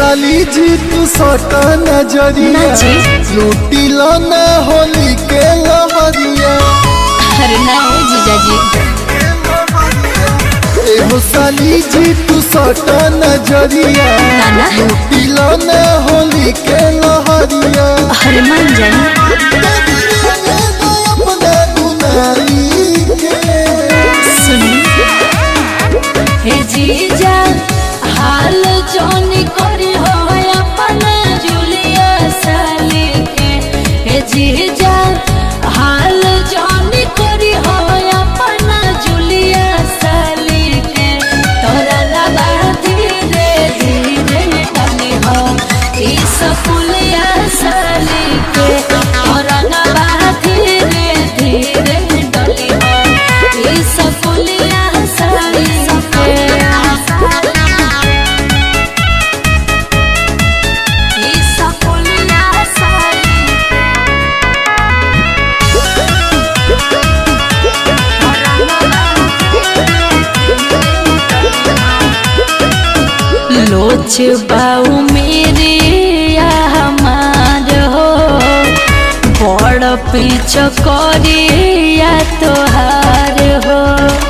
साली जी तू सटा नजरिया ना जी। लूटी लो ना होली के लहरिया अरे ना हो जीजाजी एहो साली जी तू सटा नजरिया ना ना लूटी लो ना होली के लहरिया अरे मान जाए अपना दुनाई के सुनी हे जीजा हाल जोन करी हो अपन जुलिया साली के हे जीजा हाल जोन करी हो अपन जुलिया साली के तोरा लगा धीरे धीरे डली हो ई सकुलिया साली के तोरा लगा धीरे धीरे डली हो ई सकुलिया साली के ई सकुलिया साली लोच बाऊ मेरे या हमार हो बड़ पीछ करे या तोहार हो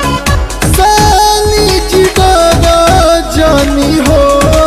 साली जी डरा जानी हो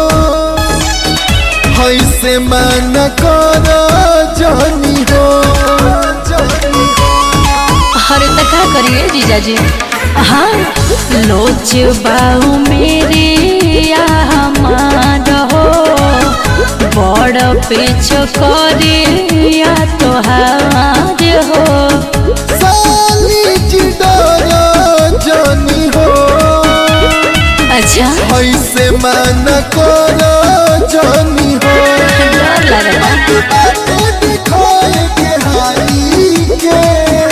हैसे मन कर जानी हो जानी हो अरे तो क्या करिए जीजाजी हाँ लोच बाऊ मेरे या हमार हो बड़ पीछ करे या तोहार हो साली जी डरा जानी हो अच्छा हैसे मन कर जानी हो डर लगता दिखाए के हाई के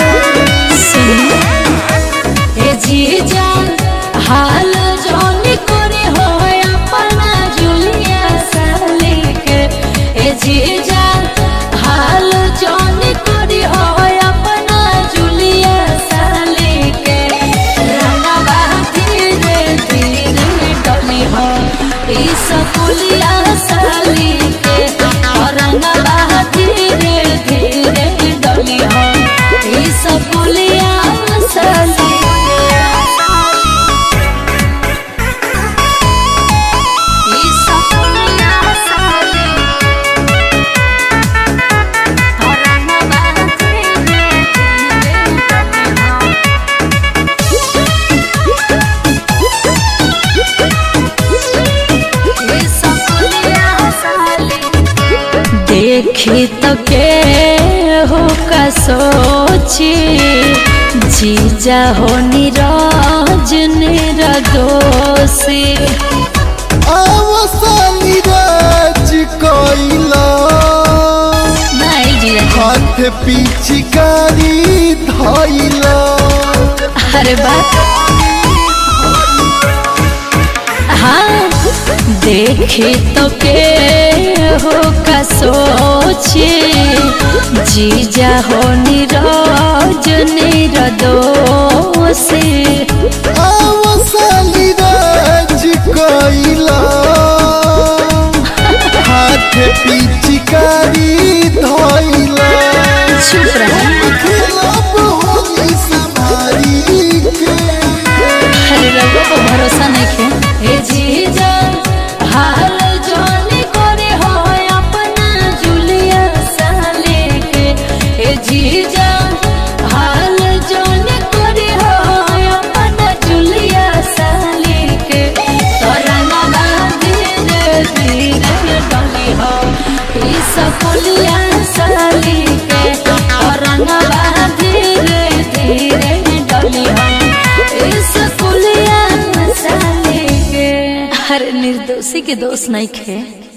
हे जीजा हाल जोन करे हो अपना जुलिया साली के हे जीजा हाल जोन करे हो अपना जुलिया साली के रंगवा धीरे धीरे डली हो ई सकुलिया साली के रंगवा धीरे धीरे डली हो ई सकुलिया साली ई सकुलिया साली रंगवा धीरे धीरे डली हो देखी तो के हो का सोची जीजा हो निराज निरदोषी आवसाली राज कोइला नहीं जीजा हाथ पिचकारी धइला अरे बात हाँ देखी तो के हो का सोची जीजा हो निराज निरदोषी आवसाली राज कोइला हाथ पिचकारी धइला चुप रहा खिलाफ होली संभारी के अरे रघु को भरोसा नहीं खे हे जीजा हाल जोनी करे हो अपना जुलिया साले के हे जीजा हाल जोनी करे हो अपना जुलिया साले के तोरा नाना धीरे धीरे डली हो ई सकुलिया साली के तोरा नाना धीरे धीरे डली हो इस कुलिया साले के हर निर्दोषी के दोष नहीं खे